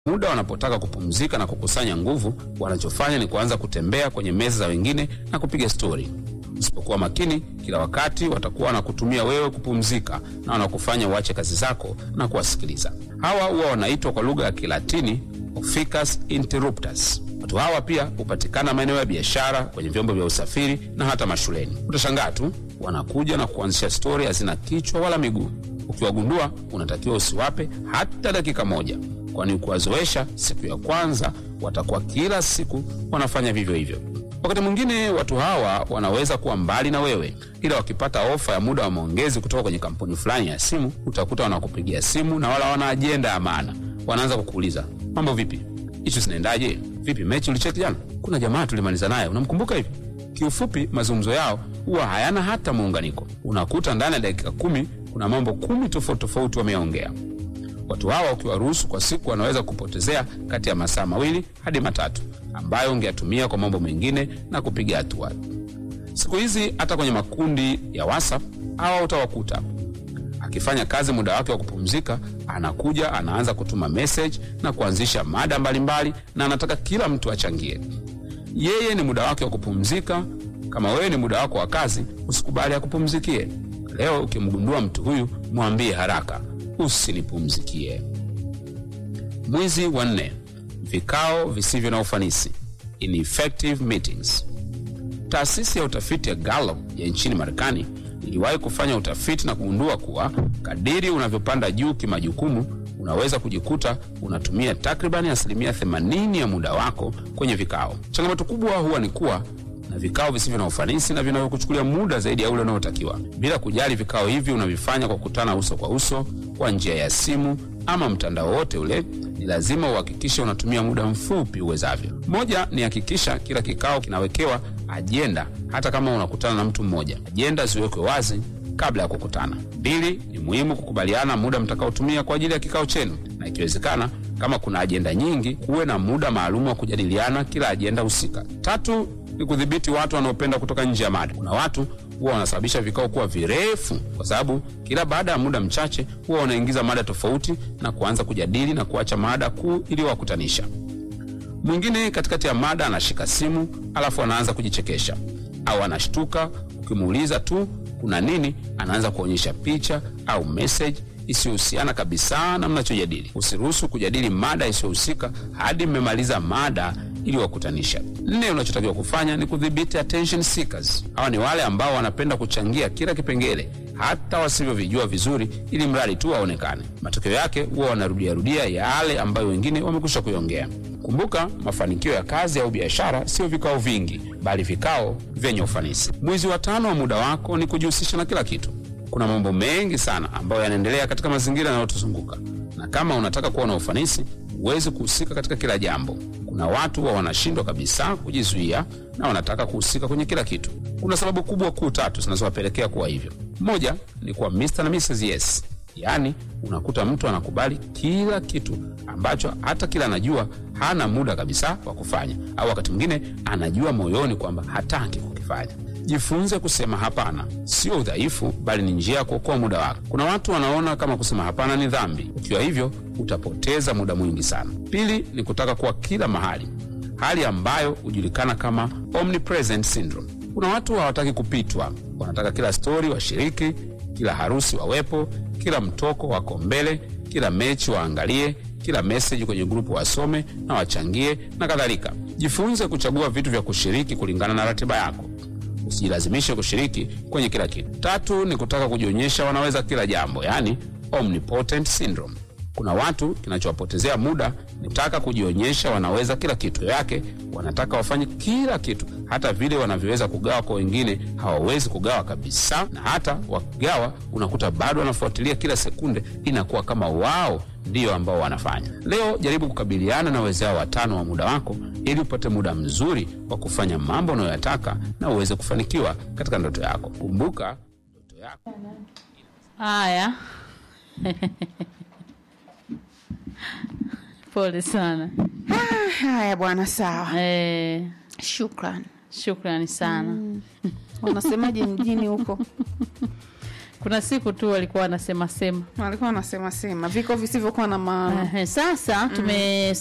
Muda wanapotaka kupumzika na kukusanya nguvu, wanachofanya ni kuanza kutembea kwenye meza za wengine na kupiga stori. Usipokuwa makini, kila wakati watakuwa wanakutumia wewe kupumzika na wanakufanya uache kazi zako na kuwasikiliza. Hawa huwa wanaitwa kwa lugha ya Kilatini ficus interruptus. Watu hawa pia hupatikana maeneo ya biashara, kwenye vyombo vya usafiri na hata mashuleni. Utashangaa tu wanakuja na kuanzisha stori hazina kichwa wala miguu. Ukiwagundua, unatakiwa usiwape hata dakika moja, kwani ukiwazoesha, siku ya kwanza watakuwa kila siku wanafanya vivyo hivyo. Wakati mwingine watu hawa wanaweza kuwa mbali na wewe, ila wakipata ofa ya muda wa maongezi kutoka kwenye kampuni fulani ya simu, utakuta wanakupigia simu na wala wana ajenda ya maana. Wanaanza kukuuliza mambo vipi, ishu zinaendaje, vipi mechi ulicheki jana, kuna jamaa tulimaliza naye, unamkumbuka hivi? Kiufupi, mazungumzo yao huwa hayana hata muunganiko. Unakuta ndani ya dakika kumi kuna mambo kumi tofauti tofauti wameongea. Watu hawa ukiwaruhusu kwa siku, wanaweza kupotezea kati ya masaa mawili hadi matatu ambayo ungeyatumia kwa mambo mengine na kupiga hatua. Siku hizi hata kwenye makundi ya WhatsApp hawa utawakuta akifanya kazi muda wake wa kupumzika, anakuja anaanza kutuma message na kuanzisha mada mbalimbali, na anataka kila mtu achangie. Yeye ni muda wake wa kupumzika. Kama wewe ni muda wako wa kazi, usikubali akupumzikie. Leo ukimgundua mtu huyu, mwambie haraka, usinipumzikie. Mwizi wa nne: vikao visivyo na ufanisi, ineffective meetings. Taasisi ya utafiti ya Gallup ya nchini Marekani iliwahi kufanya utafiti na kugundua kuwa kadiri unavyopanda juu kimajukumu, unaweza kujikuta unatumia takribani asilimia 80 ya muda wako kwenye vikao. Changamoto kubwa huwa ni kuwa na vikao visivyo na ufanisi na vinavyokuchukulia muda zaidi ya ule unaotakiwa, bila kujali vikao hivi unavifanya kwa kukutana uso kwa uso, kwa njia ya simu ama mtandao wote ule. Ni lazima uhakikishe unatumia muda mfupi uwezavyo. Moja ni hakikisha kila kikao kinawekewa ajenda, hata kama unakutana na mtu mmoja, ajenda ziwekwe wazi kabla ya kukutana. Mbili, ni muhimu kukubaliana muda mtakaotumia kwa ajili ya kikao chenu, na ikiwezekana, kama kuna ajenda nyingi, kuwe na muda maalum wa kujadiliana kila ajenda husika. Tatu ni kudhibiti watu wanaopenda kutoka nje ya mada. Kuna watu huwa wanasababisha vikao kuwa virefu kwa sababu kila baada ya muda mchache huwa wanaingiza mada tofauti na kuanza kujadili na kuacha mada kuu iliyowakutanisha. Mwingine katikati ya mada anashika simu alafu anaanza kujichekesha au anashtuka ukimuuliza tu kuna nini, anaanza kuonyesha picha au message isiyohusiana kabisa na mnachojadili. Usiruhusu kujadili mada isiyohusika hadi mmemaliza mada iliyowakutanisha. Nne, unachotakiwa kufanya ni kudhibiti attention seekers. Hawa ni wale ambao wanapenda kuchangia kila kipengele hata wasivyovijua vizuri, ili mradi tu waonekane. Matokeo yake huwa wanarudiarudia yale ambayo wengine wamekwisha kuiongea. Kumbuka, mafanikio ya kazi au biashara sio vikao vingi, bali vikao vyenye ufanisi. Mwizi wa tano wa muda wako ni kujihusisha na kila kitu. Kuna mambo mengi sana ambayo yanaendelea katika mazingira yanayotuzunguka, na kama unataka kuwa na ufanisi, huwezi kuhusika katika kila jambo. Kuna watu wa wanashindwa kabisa kujizuia na wanataka kuhusika kwenye kila kitu. Kuna sababu kubwa kuu tatu zinazowapelekea kuwa hivyo. Moja ni kuwa Mr. na Mrs. Yes, yaani unakuta mtu anakubali kila kitu ambacho hata kila anajua hana muda kabisa wa kufanya, au wakati mwingine anajua moyoni kwamba hataki kukifanya. Jifunze kusema hapana. Sio udhaifu, bali ni njia ya kuokoa muda wako. Kuna watu wanaona kama kusema hapana ni dhambi. Ukiwa hivyo, utapoteza muda mwingi sana. Pili ni kutaka kuwa kila mahali, hali ambayo hujulikana kama omnipresent syndrome. Kuna watu hawataki kupitwa, wanataka kila stori washiriki, kila harusi wawepo, kila mtoko wako mbele, kila mechi waangalie, kila meseji kwenye grupu wasome na wachangie na kadhalika. Jifunze kuchagua vitu vya kushiriki kulingana na ratiba yako. Usijilazimishe kushiriki kwenye kila kitu. Tatu ni kutaka kujionyesha wanaweza kila jambo, yaani omnipotent syndrome. Kuna watu kinachowapotezea muda ni kutaka kujionyesha wanaweza kila kitu yake, wanataka wafanye kila kitu, hata vile wanavyoweza kugawa kwa wengine hawawezi kugawa kabisa, na hata wakigawa unakuta bado wanafuatilia kila sekunde, inakuwa kama wao ndiyo ambao wanafanya. Leo jaribu kukabiliana na wezao watano wa muda wako ili upate muda mzuri wa kufanya mambo unayoyataka na uweze kufanikiwa katika ndoto yako. Kumbuka ndoto yako Haya, pole sana. Ah, Haya bwana, sawa, Eh, shukran. shukrani sana. Wanasemaje mjini huko? kuna siku tu walikuwa wanasema sema walikuwa wanasema sema viko visivyokuwa na maana Ehe, sasa tume